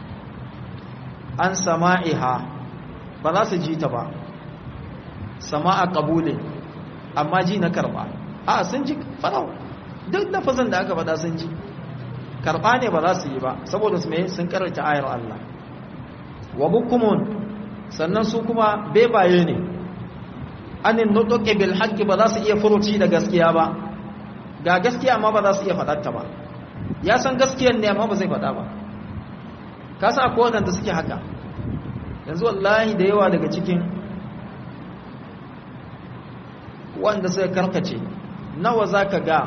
Speaker 1: an sama'iha ba za su ji ta ba sama'a kabulin amma ji na karba a sun ji farau duk lafazin da aka faɗa sun ji karba ne ba za su yi ba saboda su mai sun karanta ayar Allah wa bukumun sannan su kuma bebaye ne anin nutuke bil haqqi ba za su iya furuci da gaskiya ba ga gaskiya amma ba za su iya faɗarta ba ya san gaskiyar ne amma ba zai faɗa ba ka sa akwai waɗanda suke haka yanzu wallahi da yawa daga cikin wanda suka karkace nawa za ka ga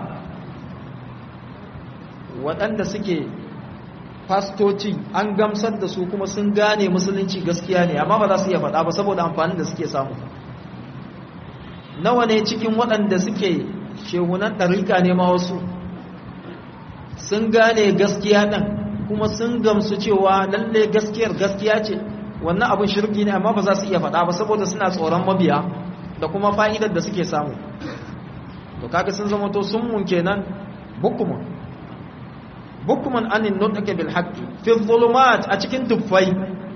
Speaker 1: waɗanda suke fastoci an gamsar da su kuma sun gane musulunci gaskiya ne amma ba za su iya faɗa ba saboda amfanin da suke samu nawa ne cikin waɗanda suke shehunan ɗarika ne ma wasu sun gane gaskiya ɗin kuma sun gamsu cewa lalle gaskiyar gaskiya ce wannan abin shirki ne amma ba za su iya faɗa ba saboda suna tsoron mabiya da kuma fa'idar da suke samu to kaga sun zama to sun mun kenan bukumun bukumun anin nutake bil haqqi fi dhulumat a cikin tuffai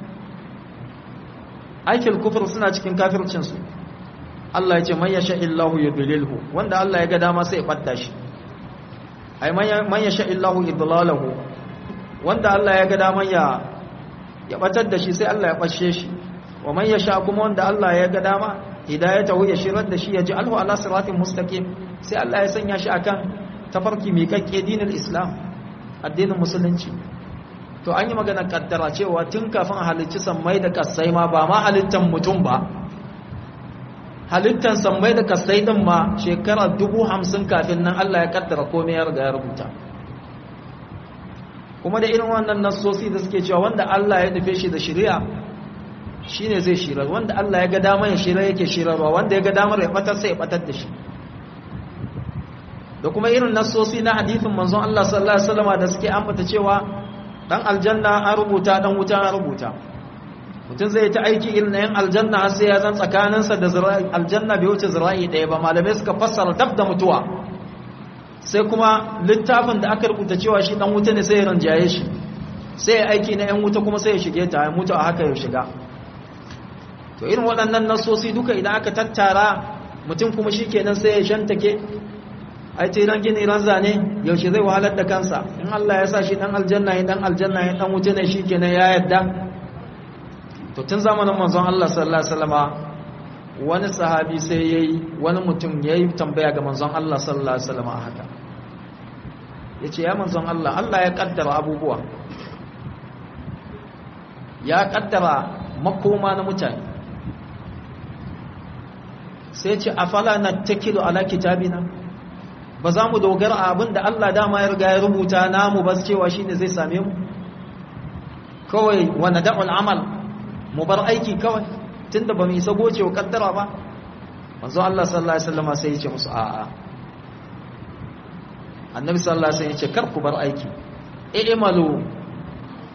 Speaker 1: aikin kufur suna cikin kafircin su Allah ya ce man yasha illahu yudlilhu wanda Allah ya ga dama sai ya badda shi ai man yasha illahu idlalahu wanda Allah ya ga daman ya ya batar da shi sai Allah ya bashe shi wa man yasha kuma wanda Allah ya ga dama hidayatahu ya shirar da shi ya ji alhu ala siratin mustaqim sai Allah ya sanya shi akan tafarki mai kakke dinin Islam addinin musulunci to an yi magana kaddara cewa tun kafin halicci sammai da kasai ma ba ma halittan mutum ba halittan sammai da kasai din ma shekara dubu hamsin kafin nan Allah ya kaddara komai ya riga ya rubuta kuma da irin wannan nassosi da suke cewa wanda Allah ya nufe shi da shari'a shine zai shirar wanda Allah ya ga damar ya shirar yake shirarwa wanda ya ga damar ya batar sai ya batar da shi da kuma irin nassosi na hadithin manzon Allah sallallahu alaihi wasallam da suke ambata cewa dan aljanna an rubuta dan wuta an rubuta mutum zai ta aiki irin na yan aljanna har sai ya zan tsakaninsa da zira'i aljanna bai wuce zira'i ɗaya ba malamai suka fassara dab da mutuwa sai kuma littafin da aka rubuta cewa shi dan wuta ne sai ya ranjaye shi sai ya aiki na yan wuta kuma sai ya shige ta ya mutu a haka ya shiga to irin waɗannan nasosi duka idan aka tattara mutum kuma shi kenan sai ya shantake ai ce ran gini ran zane yaushe zai wahalar da kansa in Allah ya sa shi dan aljanna ya dan aljanna ya dan wuta ne shi kenan ya yadda to tun zamanin manzon Allah sallallahu alaihi wasallama wani sahabi sai yayi wani mutum yayi tambaya ga manzon Allah sallallahu alaihi wasallama haka yace ya manzon Allah Allah ya kaddara abubuwa ya kaddara makoma na mutane sai ce afala nattakilu ala kitabina ba za mu dogara a abin da Allah dama ya riga ya rubuta namu ba cewa shine zai same mu kawai wa nada'ul amal mu bar aiki kawai tunda ba mu isa goce wa kaddara ba manzo Allah sallallahu alaihi wasallam sai ya ce musu a'a annabi sallallahu alaihi wasallam ya ce kar ku bar aiki i'malu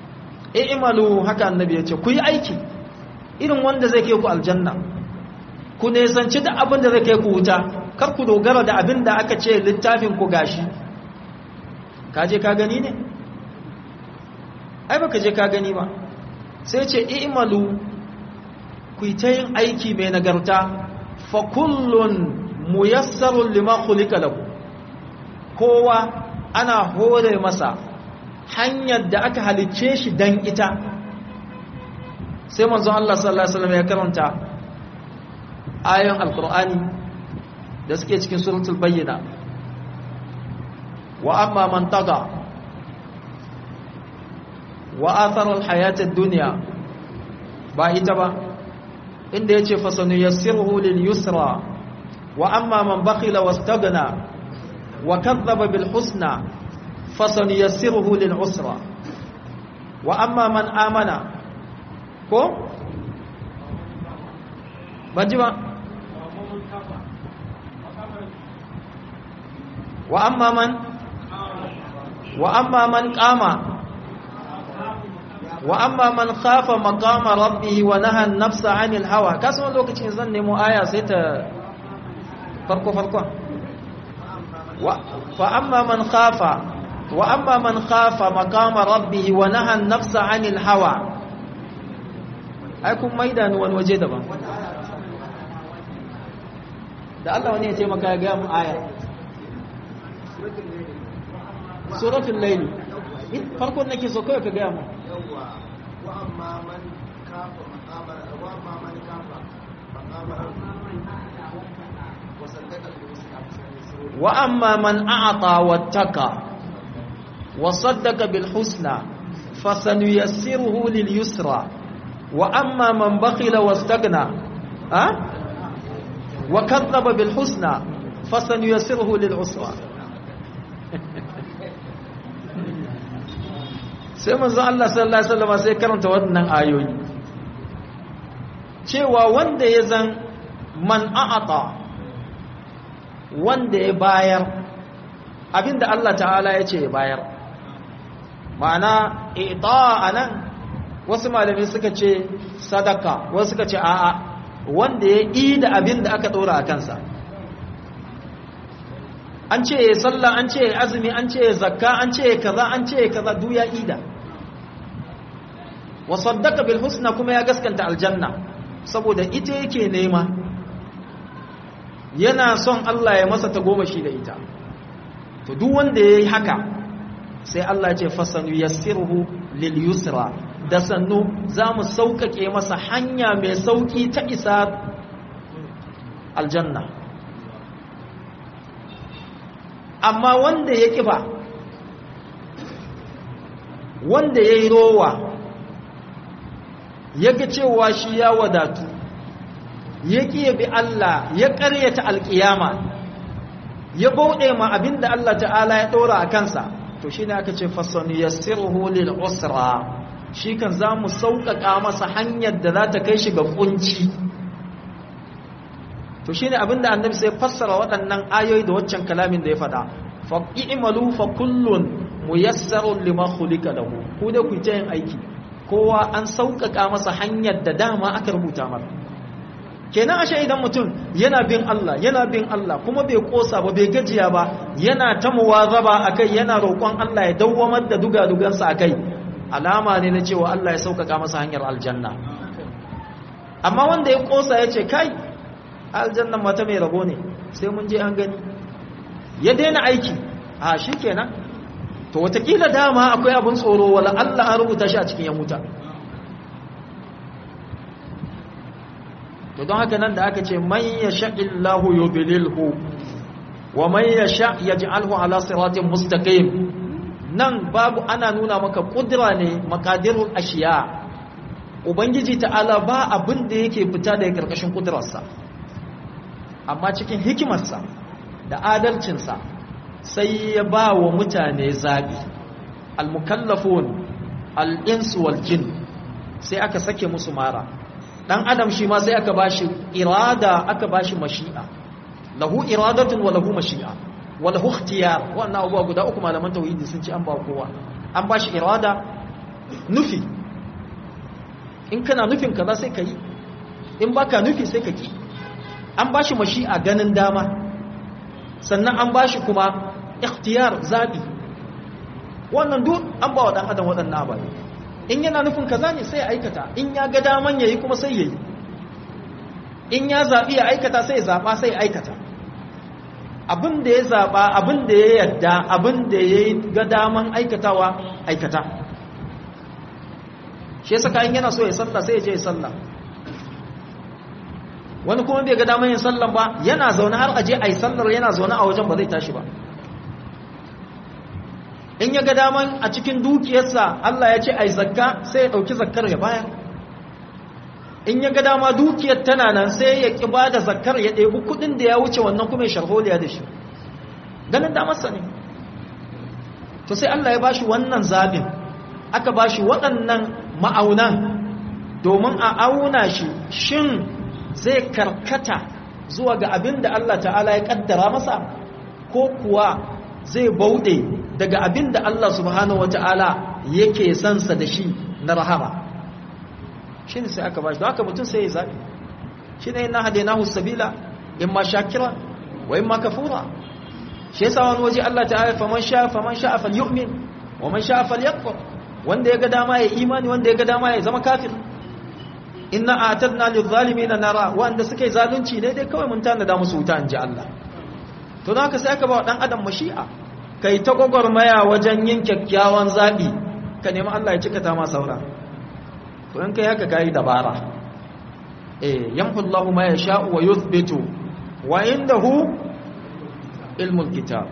Speaker 1: i'malu haka annabi ya ce ku yi aiki irin wanda zai kai ku aljanna ku nesanci da abin da zai kai ku wuta kar ku dogara da abin da aka ce littafin ku gashi ka je ka gani ne ai baka je ka gani ba sai ce i'malu ku ta yin aiki mai nagarta fa kullun muyassarun lima khuliqa lahu kowa ana hore masa hanyar da aka halicce shi dan ita sai manzo Allah sallallahu alaihi wasallam ya karanta ayoyin alqur'ani da suke cikin suratul bayyina wa amma man taga wa athara alhayatad dunya ba ita ba inda yace fasanu yassiruhu lil yusra wa amma man bakhila wastaghna wa kadhaba bil husna fasanu yassiruhu lil usra wa amma man amana ko banji ba wa amma man wa amma man qama wa amma man khafa maqama rabbih wa naha an-nafsa 'anil hawa kasan lokacin zan nemo aya sai ta farko farko wa fa amma man khafa wa amma man khafa maqama rabbih wa naha an-nafsa 'anil hawa ai kun maida ni wani waje daban da Allah wani ya ce maka ya ga mu aya suratul layl farkon nake so kai ka ga mu
Speaker 3: وأما من كاف مقام وأما من كاف مقام وصدق بالحسنى
Speaker 1: وأما من أعطى واتقى وصدق بالحسنى فسنيسره لليسرى وأما من بخل واستغنى أه؟ وكذب بالحسنى فسنيسره للعسرى sai manzo Allah sallallahu alaihi wasallam sai karanta wannan ayoyi cewa wanda ya zan man a'ata wanda ya bayar abinda Allah ta'ala ya ce ya bayar ma'ana ita anan wasu malami suka ce sadaka wasu suka ce a'a wanda ya yi da abinda aka dora a kansa an ce ya sallah an ce ya azumi an ce ya zakka an ce ya kaza an ce ya kaza duk ya ida wa saddaka bil husna kuma ya gaskanta aljanna saboda ita yake nema yana son Allah ya masa tagomashi da ita to duk wanda yayi haka sai Allah ya ce fasanu yassiruhu lil yusra da sannu zamu saukake masa hanya mai sauki ta isa aljanna amma wanda ya kifa wanda ya yi rowa ya ga cewa shi ya wadatu ya ƙi bi Allah ya ƙaryata alƙiyama ya bauɗe ma abin da Allah ta'ala ya ɗora a kansa to shi ne aka ce fasani ya sirhu lil usra shi kan za mu sauƙaƙa masa hanyar da za ta kai shi ga ƙunci to shi ne abin da annabi sai fassara waɗannan ayoyi da waccan kalamin da ya faɗa fa i'malu fa kullun muyassarun lima khuliqa lahu ku da ku ta yin aiki kowa an sauƙaƙa masa hanyar da dama aka rubuta masa kenan ashe idan mutum yana bin Allah yana bin Allah kuma bai kosa ba bai gajiya ba yana ta muwazaba akai yana roƙon Allah ya dawwamar da dugadugansa akai alama ne na cewa Allah ya sauƙaƙa masa hanyar aljanna amma wanda ya kosa ya ce kai aljannan mata mai rabo ne sai mun je an gani ya daina aiki a shi kenan to watakila dama akwai abin tsoro wala Allah an rubuta shi a cikin yan wuta to don haka nan da aka ce man yasha illahu yudlilhu wa man yasha yaj'alhu ala siratin mustaqim nan babu ana nuna maka kudura ne makadirul ashiya ubangiji ta'ala ba abin da yake fita daga karkashin kudurarsa amma cikin hikimarsa da adalcinsa sai ya ba wa mutane zaɓi al-mukallafun al-insu wal jin sai aka sake musu mara dan adam shi ma sai aka bashi irada aka bashi mashi'a lahu iradatun wa lahu mashi'a wa lahu ikhtiyar wannan abubuwa guda uku malaman tauhidi sun ci an ba kowa an bashi irada nufi in kana nufin kaza sai ka yi in baka nufi sai ka ki an ba shi mashi'a ganin dama sannan an ba shi kuma ikhtiyar zaɓi wannan duk an ba wa ɗan adam waɗannan ababe in yana nufin kaza ne sai ya aikata in ya ga daman ya yi kuma sai ya yi in ya zaɓi ya aikata sai ya zaɓa sai ya aikata abin da ya zaɓa abin da ya yadda abin da ya yi ga daman aikatawa aikata shi yasa in yana so ya sallah sai ya je ya sallah wani kuma bai ga daman yin sallan ba yana zaune har aje a yi sallar yana zaune a wajen ba zai tashi ba in ya ga daman a cikin dukiyarsa Allah ya ce a yi zakka sai ya ɗauki zakkar ya bayar in ya ga dama dukiyar tana nan sai ya ƙi ba da zakkar ya ɗebi kuɗin da ya wuce wannan kuma ya sharholiya da shi ganin damarsa ne to sai Allah ya ba shi wannan zaɓin aka ba shi waɗannan ma'aunan domin a auna shi shin zai karkata zuwa ga abin da Allah ta'ala ya ƙaddara masa ko kuwa zai bauɗe daga abin da Allah subhanahu wa ta'ala yake sansa da shi na rahama shi ne sai aka ba shi don haka mutum sai ya zaɓi shi ne na hade nahu sabila in ma shakira wa in ma kafura shi yasa wani waje Allah ta'ala faman sha faman sha fal yu'min wa man sha fal yakfur wanda ya ga dama ya imani wanda ya ga dama ya zama kafir inna a'tadna lil zalimin nara wanda suke zalunci ne dai kawai mun tanada musu wuta inji Allah to don haka sai aka ba dan adam mashi'a kai ta gwagwarmaya wajen yin kyakkyawan zaɓi ka nemi Allah ya cika ta ma saura to in kai haka kayi dabara eh yamhullahu ma yasha'u wa yuthbitu wa indahu ilmul kitab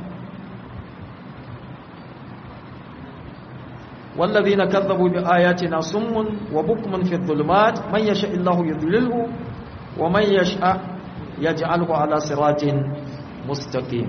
Speaker 1: والذين كذبوا بآياتنا صم وبكم في الظلمات من يشاء الله يضلله ومن يشاء يجعله على صراط مستقيم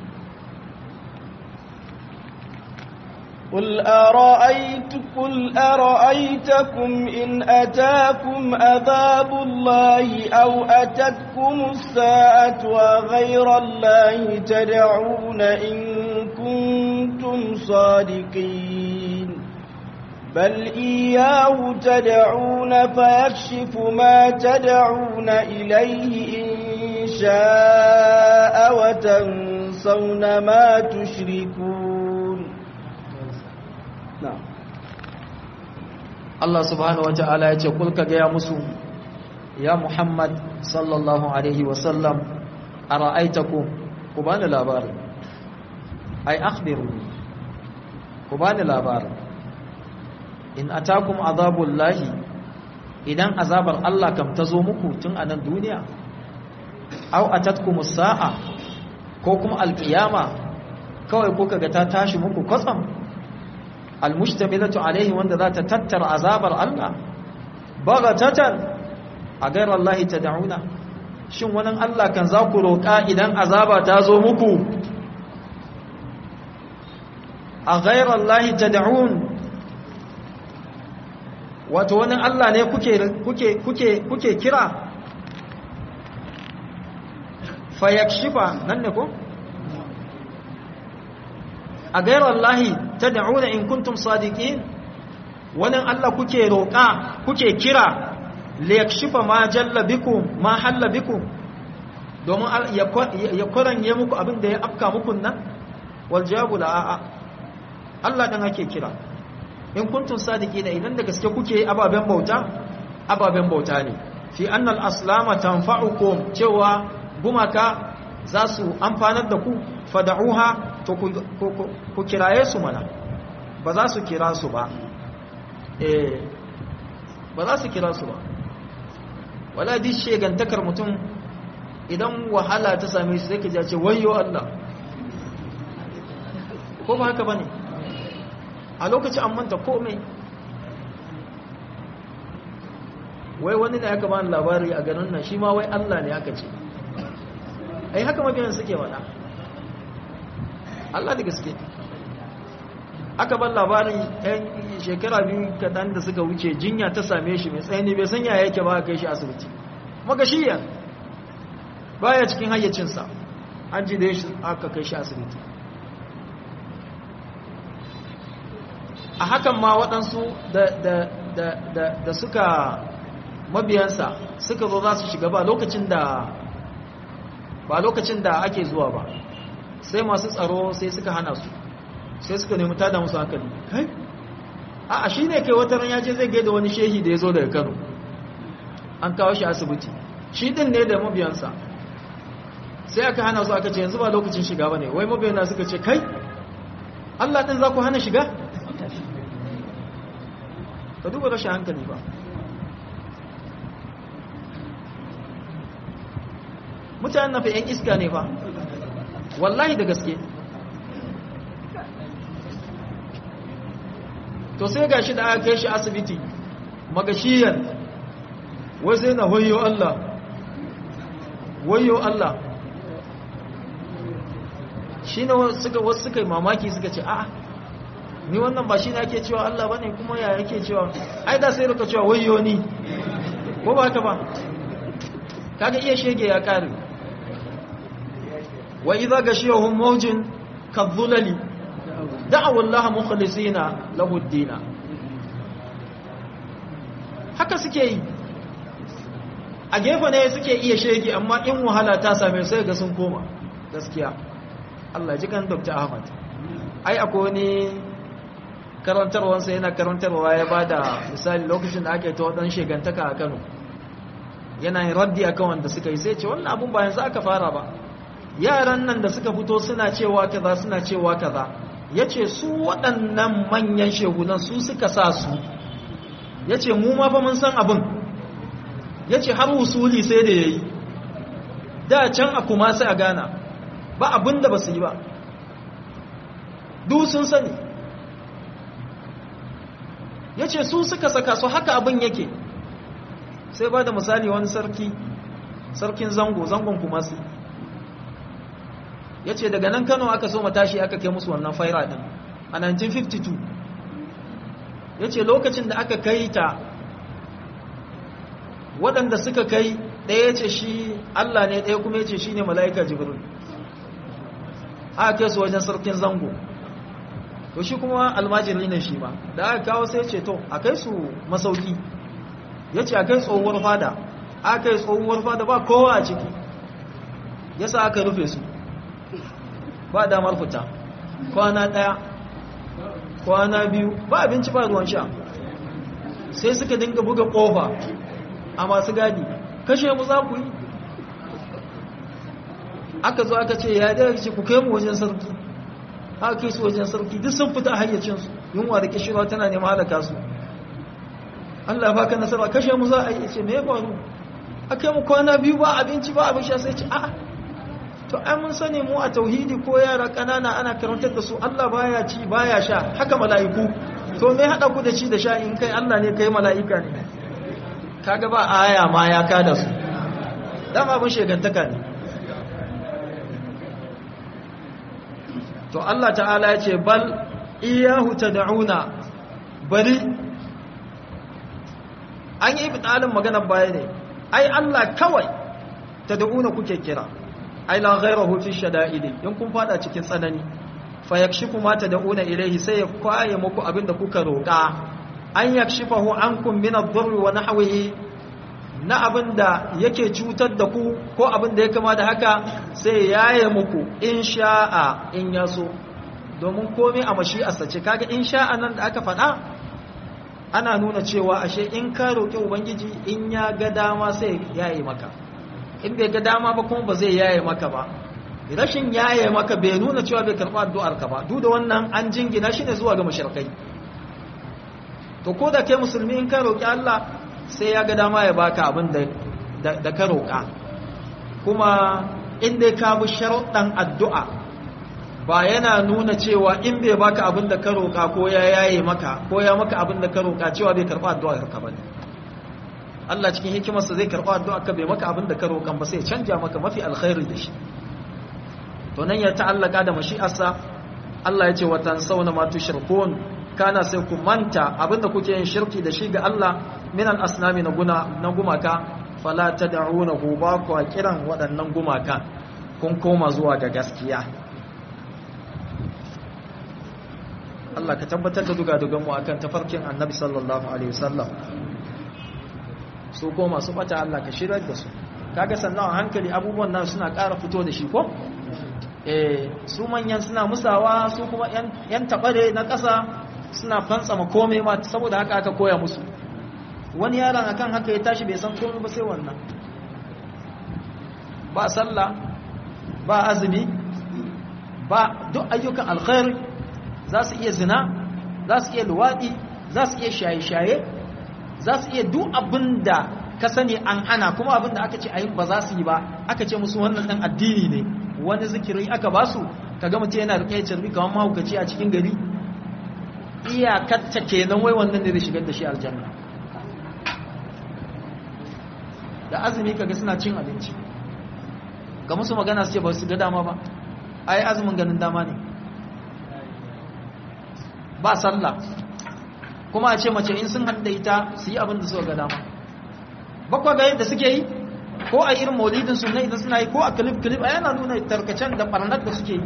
Speaker 2: قل أرأيت قل أرأيتكم إن أتاكم عذاب الله أو أتتكم الساعة وغير الله تدعون إن كنتم صادقين بل إياه تدعون فيكشف ما تدعون إليه إن شاء وتنسون ما تشركون
Speaker 1: Allah subhanahu wa ta'ala ya ce kulka gaya musu ya Muhammad sallallahu alaihi wasallam a ra'aitaku ku bani labarin ai akhbiru ku bani labarin in atakum azabul lahi idan azabar Allah kam ta zo muku tun a nan duniya aw atatkumus sa'a ko kuma alqiyama kawai kuka ga ta tashi muku kwatsam almustamilatu alaihi wanda za ta tattara azabar Allah bagatatan a gairar Allah tad'una shin wannan Allah kan za ku roƙa idan azaba ta zo muku a gairar Allah tad'un wato wani Allah ne kuke kuke kuke kuke kira fayakshifa nan ne ko a gairar Allahi ta da'una in kuntum sadiqin wannan Allah kuke roƙa kuke kira liyakshifa ma jalla bikum ma halla bikum domin ya kwaranye muku abin da ya afka muku nan wal jawabu la a'a Allah dan ake kira in kuntum sadiqin idan da gaske kuke ababen bauta ababen bauta ne fi annal aslama tanfa'ukum cewa gumaka za su amfanar da ku fada'uha to ku kiraye su mana ba za su kira su ba eh ba za su kira su ba wala di shegantakar mutum idan wahala ta same shi sai ka ce wayyo Allah ko ba haka bane a lokacin an manta komai wai wani ne aka bani labari a garin nan shi ma wai Allah ne aka ce ai haka mabiyan suke wada Allah da gaske aka ban labarin yan shekara biyu kaɗan da suka wuce jinya ta same shi mai tsaye bai sanya yake ba kai shi asibiti magashiya baya cikin hayyacinsa an ji da shi aka kai shi asibiti a hakan ma waɗansu da suka mabiyansa suka zo za su shiga ba lokacin da ba lokacin da ake zuwa ba sai masu tsaro sai suka hana su sai suka nemi tada musu hankali kai a shi ne kai wata ran ya je zai gaida wani shehi da ya zo daga kano an kawo shi asibiti shi din ne da mabiyansa sai aka hana su aka ce yanzu ba lokacin shiga ba ne wai mabiyana suka ce kai allah din za ku hana shiga ka duba rashin hankali ba mutanen na fa 'yan iska ne ba wallahi da gaske to sai ga shi da aka kai shi asibiti magashiyan wai sai na wayo Allah wayo Allah shi ne wasu suka yi mamaki suka ce a'a ni wannan ba shi ne ake cewa Allah ba ne kuma ya yake cewa ai da sai rika cewa wayo ni ko ba haka ba kaga iya shege ya kare wa idza gashiyahum mawjin kadhulali da'awu Allah mukhlisina lahu ad-din haka suke yi a gefe ne suke iya shege amma in wahala ta same sai ga sun koma gaskiya Allah ji kan Dr. Ahmad ai akwai wani karantarwansa yana karantarwa ya bada misali lokacin da ake ta wadan shegantaka a Kano yana yin raddi akan wanda suka yi sai ce wannan abun ba yanzu aka fara ba yaran nan da suka fito suna cewa kaza suna cewa kaza yace su waɗannan manyan shehunan su suka sa su yace mu ma fa mun san abin yace har usuli sai da yayi da can a kuma sai a gana ba abin da ba su yi ba duk sun sani yace su suka saka su haka abin yake sai ba da misali wani sarki sarkin zango zangon kuma su ya ce daga nan kano aka so matashi aka kai musu wannan faira din a 1952 ya ce lokacin da aka kai ta waɗanda suka kai ɗaya ya ce shi allah ne ɗaya kuma ya ce shi ne mala'ika jibril aka kai su wajen sarkin zango to shi kuma almajiri ne shi ma da aka kawo sai ce to a kai su masauki ya ce a kai tsohuwar fada aka yi tsohuwar fada ba kowa a ciki ya sa aka rufe su ba damar fita kwana ɗaya kwana biyu ba abinci ba ruwan sha sai suka dinga buga ƙofa a masu gadi kashe mu za ku yi aka zo aka ce ya ɗaya ce ku kai mu wajen sarki aka kai su wajen sarki duk sun fita hayyacinsu yunwa da kishirwa tana nema halaka su Allah baka nasara kashe mu za a yi ce me ya faru aka mu kwana biyu ba abinci ba abin sha sai ce a'a to ai mun sani mu a tauhidi ko yara kanana ana karantar da su Allah baya ci baya sha haka mala'iku to me hada ku da ci da sha in kai Allah ne kai mala'ika ne kaga ba aya ma ya kada su dan abin shegantaka ne to Allah ta'ala ya ce bal iyahu tad'una bari an yi ibtalin maganar baya ne ai Allah kawai tad'una kuke kira ai la ghayrahu fi shada'idi in kun fada cikin tsanani fa yakshifu ma tad'una ilayhi sai ya kwaye muku abinda kuka roka an yakshifahu ankum min ad-durri wa nahwihi na abinda yake cutar da ku ko abinda ya kama da haka sai yaye muku in sha'a in yaso domin komai a mashi'arsa ce kaga in sha'a nan da aka faɗa ana nuna cewa ashe in ka roƙi ubangiji in ya ga dama sai yaye maka in bai ga dama ba kuma ba zai yaye maka ba rashin yaye maka bai nuna cewa bai karɓa addu'ar ka ba duk da wannan an jingina shi ne zuwa ga mushrikai to ko da kai musulmi in ka roƙi Allah sai ya ga dama ya baka abin da da ka roƙa kuma in dai ka bi sharuɗan addu'a ba yana nuna cewa in bai baka abin da ka roƙa ko ya yaye maka ko ya maka abin da ka roƙa cewa bai karɓa addu'ar ka bane Allah cikin hikimarsa zai karɓa addu'ar ka bai maka abin da ka roƙan ba sai canja maka mafi alkhairi da shi to nan ya ta'allaka da mashi'arsa Allah ya ce wa tansawna ma tushrikun kana sai ku manta abinda kuke yin shirki da shi ga Allah min al-asnami na guna na gumaka fala tad'unahu ba ku kiran waɗannan gumaka kun koma zuwa ga gaskiya Allah ka tabbatar da dugadugan mu akan tafarkin Annabi sallallahu alaihi wasallam su ko masu bata Allah ka shirar da su kaga sannan a hankali abubuwan nan suna ƙara fito da shi ko eh su manyan suna musawa su kuma yan tabare na ƙasa suna fantsama komai ma saboda haka aka koya musu wani yaron akan haka ya tashi bai san komai ba sai wannan ba sallah ba azumi ba duk ayyukan alkhairi za su iya zina za su iya luwaɗi za su iya shaye-shaye za su iya duk abin da ka sani an hana kuma abin da aka ce ayin ba za su yi ba aka ce musu wannan ɗan addini ne wani zikiri aka ba su ka gama ce yana riƙe cirbi kamar mahaukaci a cikin gari iyakatta kenan wai wannan ne da shigar da shi aljanna da azumi kaga suna cin abinci ga musu magana su ce ba su ga dama ba ai azumin ganin dama ne ba sallah kuma a ce mace in sun hada ita su yi abin da suka ga dama bakwa ga yadda suke yi ko a irin maulidin sunna idan suna yi ko a clip clip a yana nuna tarkacen da barnar da suke yi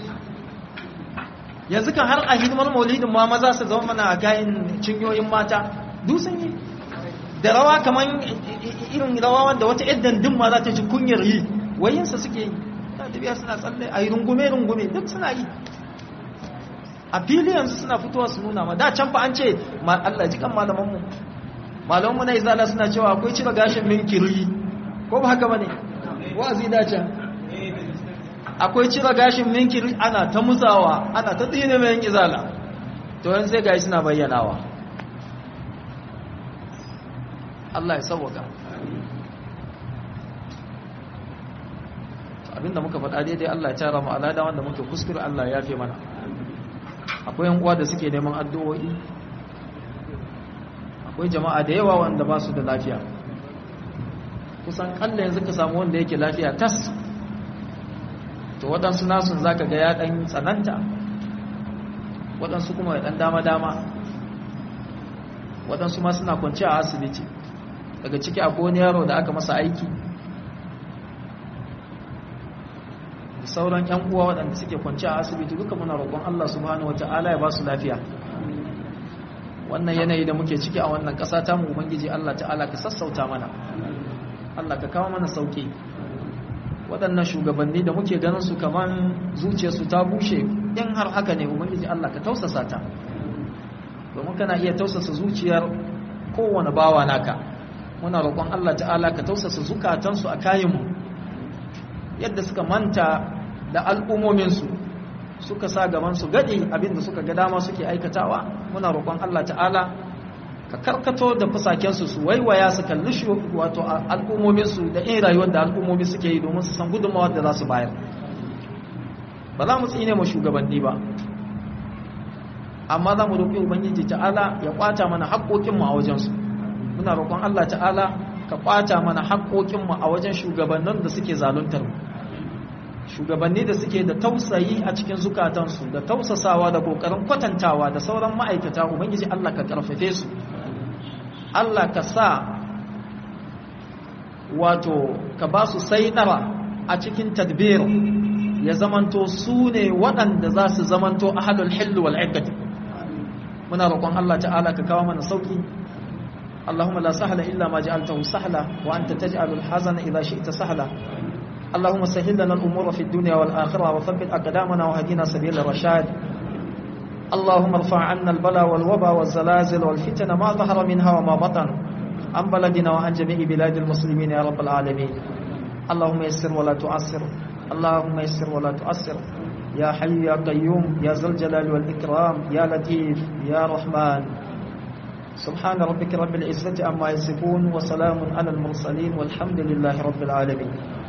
Speaker 1: yanzu kan har a hidimar maulidin ma maza su zama mana a kayan cinyoyin mata duk sun yi da rawa kamar irin rawa wanda wata yadda din ma za ta ji kunyar yi wayinsa suke yi ta tafiya suna tsalle a yi rungume-rungume duk suna yi a fili yanzu suna fitowa su nuna ma da can fa an ce Allah ji kan malamanmu malamanmu na izala suna cewa akwai cire gashin minkiri ko ba haka bane wa'azi da can akwai cire gashin minkiri ana ta musawa ana ta tsine mai izala to yan sai gashi suna bayyanawa Allah ya sauwaka abinda muka faɗa daidai Allah ya tara mu alada wanda muke kuskure Allah ya fi mana akwai yan uwa da suke neman addu'o'i akwai jama'a da yawa wanda ba su da lafiya kusan kalla yanzu ka samu wanda yake lafiya tas to waɗansu nasun zaka ga ya ɗan tsananta waɗansu kuma ya ɗan dama-dama waɗansu ma suna kwanci a asibiti daga ciki akwai wani yaro da aka masa aiki sauran yan uwa waɗanda suke kwanci a asibiti duka muna roƙon Allah subhanahu wata'ala ya ba su lafiya wannan yanayi da muke ciki a wannan ƙasa ta mu ubangiji Allah ta'ala ka sassauta mana Allah ka kawo mana sauki waɗannan shugabanni da muke ganin su kaman zuciyarsu ta bushe in har haka ne ubangiji Allah ka tausasa ta domin kana iya tausasa zuciyar kowane bawa naka muna roƙon Allah ta'ala ka tausasa zukatansu a kayanmu yadda suka manta da al'ummominsu suka sa gabansu gaɗi abinda suka ga dama suke aikatawa muna roƙon Allah ta'ala ka karkato da fusakensu su waiwaya su kalli shi wato al'ummominsu da in rayuwar da al'ummomi suke yi domin su san gudunmawar da za su bayar ba za mu tsine mu shugabanni ba amma za mu roƙi ubangiji ta'ala ya kwata mana haƙoƙinmu a wajensu muna roƙon Allah ta'ala ka kwata mana haƙoƙinmu a wajen shugabannin da suke zaluntar mu shugabanni da suke da tausayi a cikin zukatansu da tausasawa da kokarin kwatantawa da sauran ma'aikata ubangiji Allah ka karfafe su Allah ka sa wato ka ba su saidara a cikin tadbir ya zamanto su ne waɗanda za su zamanto ahadul hillu wal iqqati muna roƙon Allah ta'ala ka kawo mana sauki اللهم لا سهل إلا ما جعلته سهلا وأنت تجعل الحزن إذا شئت سهلا اللهم سهل لنا الأمور في الدنيا والآخرة وثبت أقدامنا وهدينا سبيل الرشاد اللهم ارفع عنا البلاء والوباء والزلازل والفتن ما ظهر منها وما بطن عن بلدنا وعن جميع بلاد المسلمين يا رب العالمين اللهم يسر ولا تعسر اللهم يسر ولا تعسر يا حي يا قيوم يا ذا الجلال والإكرام يا لطيف يا رحمن سبحان ربك رب العزة عما يصفون وسلام على المرسلين والحمد لله رب العالمين